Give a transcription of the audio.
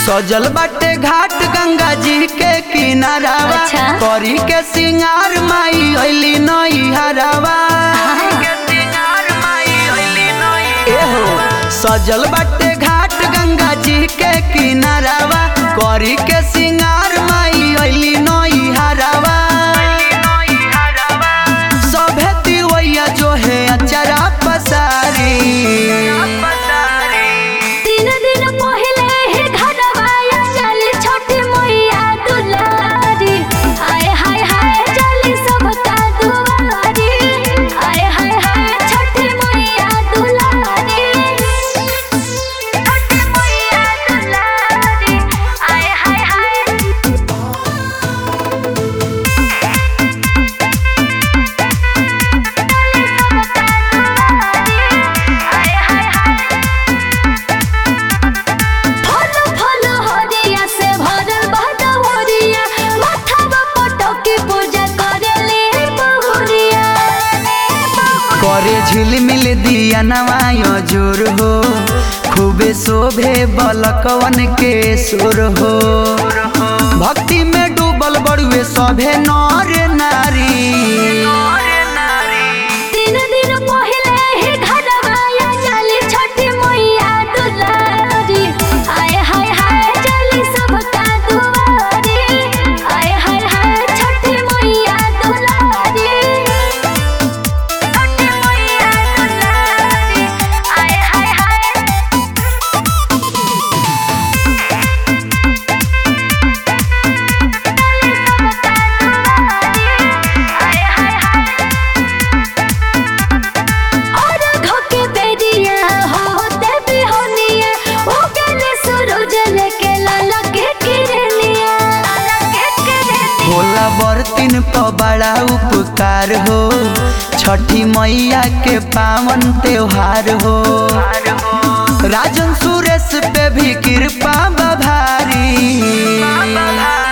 सजल बाटे घाट गंगा जी के किनारावा अच्छा। करी के सिंगार माई अइली नई हरावा एहो सजल बाटे घाट गंगा जी के किनारावा करी के सिंगार माई अइली नई हरावा सभे तिवैया जो है अचरा पसारी तीन दिन पहले ही घरवा या चली छोटी मैया दुलारी हाय हाय हाय चली सबका दुआरी हाय हाय हाय छोटी मैया दुलारी छोटी मैया दुलारी हाय हाय हाय हाय हाय हाय फल फल हरिया से भरल बहदवरिया माथावा पटकी पूजा करेले बहुरिया करे झिलमिल दिया नवायो जोर हो खूबे शोभे बलकवन के सुर हो भक्ति में डूबल बड़ुए सभे नर नारी तीन दिन पहले ही घरवा या चली छोटी मैया दुलारी हाय हाय हाय चली सबका दुआरी हाय हाय हाय छोटी मैया दुलारी छोटी मैया दुलारी हाय हाय हाय और घोके बेरिया होते बिहोनिया हो गेले सूरज लेके लाला के किरनिया लाला के किरनिया भोला बर्तिन प बड़ा उपकार हो छठी मैया के पावन त्योहार हो राजन सुरेश पे भी कृपा बभारी